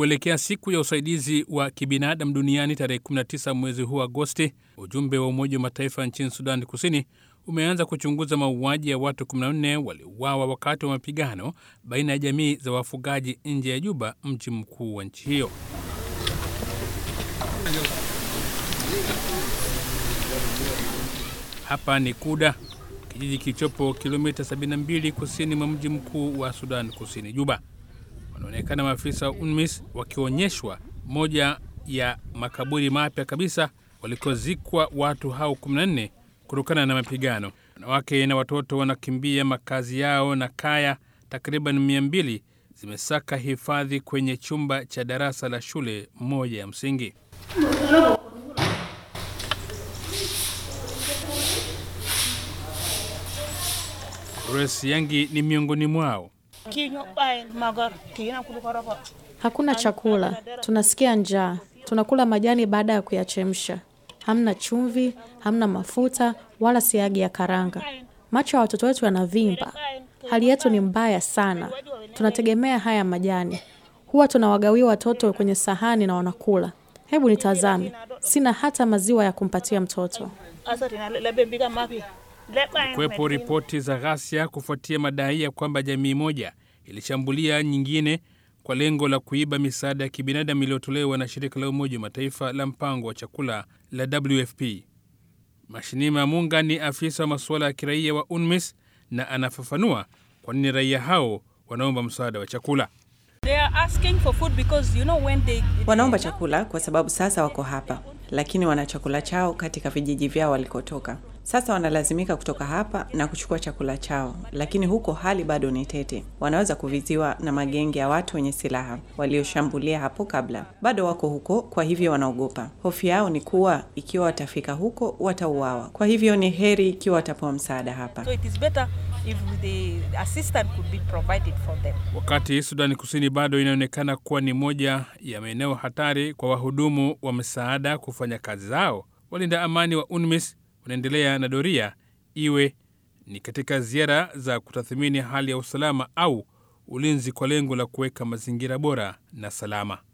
Kuelekea siku ya usaidizi wa kibinadamu duniani tarehe 19 mwezi huu Agosti, ujumbe wa Umoja wa Mataifa nchini Sudani Kusini umeanza kuchunguza mauaji ya watu 14 waliouawa wakati wa mapigano baina ya jamii za wafugaji nje ya Juba, mji mkuu wa nchi hiyo. Hapa ni Kuda, kijiji kilichopo kilomita 72 kusini mwa mji mkuu wa Sudan Kusini, Juba. Wanaonekana maafisa wa UNMISS wakionyeshwa moja ya makaburi mapya kabisa walikozikwa watu hao 14 kutokana na mapigano. Wanawake na watoto wanakimbia makazi yao na kaya takriban 200 zimesaka hifadhi kwenye chumba cha darasa la shule moja ya msingi. Grace Yangi ni miongoni mwao. Hakuna chakula, tunasikia njaa. Tunakula majani baada ya kuyachemsha. Hamna chumvi, hamna mafuta wala siagi ya karanga. Macho ya watoto wetu yanavimba. Hali yetu ni mbaya sana. Tunategemea haya majani. Huwa tunawagawia watoto kwenye sahani na wanakula. Hebu nitazame, sina hata maziwa ya kumpatia mtoto. Kuwepo ripoti za ghasia kufuatia madai ya kwamba jamii moja ilishambulia nyingine kwa lengo la kuiba misaada ya kibinadamu iliyotolewa na shirika la Umoja wa Mataifa la mpango wa chakula la WFP. Mashinima Munga ni afisa wa masuala ya kiraia wa UNMISS na anafafanua kwa nini raia hao wanaomba msaada wa chakula. Wanaomba chakula kwa sababu sasa wako hapa, lakini wana chakula chao katika vijiji vyao walikotoka. Sasa wanalazimika kutoka hapa na kuchukua chakula chao, lakini huko hali bado ni tete. Wanaweza kuviziwa na magenge ya watu wenye silaha walioshambulia hapo kabla. Bado wako huko, kwa hivyo wanaogopa. Hofu yao ni kuwa ikiwa watafika huko watauawa. Kwa hivyo ni heri ikiwa watapewa msaada hapa. So it is better if the assistance could be provided for them. Wakati Sudani Kusini bado inaonekana kuwa ni moja ya maeneo hatari kwa wahudumu wa msaada kufanya kazi zao, walinda amani wa UNMISS wanaendelea na doria, iwe ni katika ziara za kutathmini hali ya usalama au ulinzi, kwa lengo la kuweka mazingira bora na salama.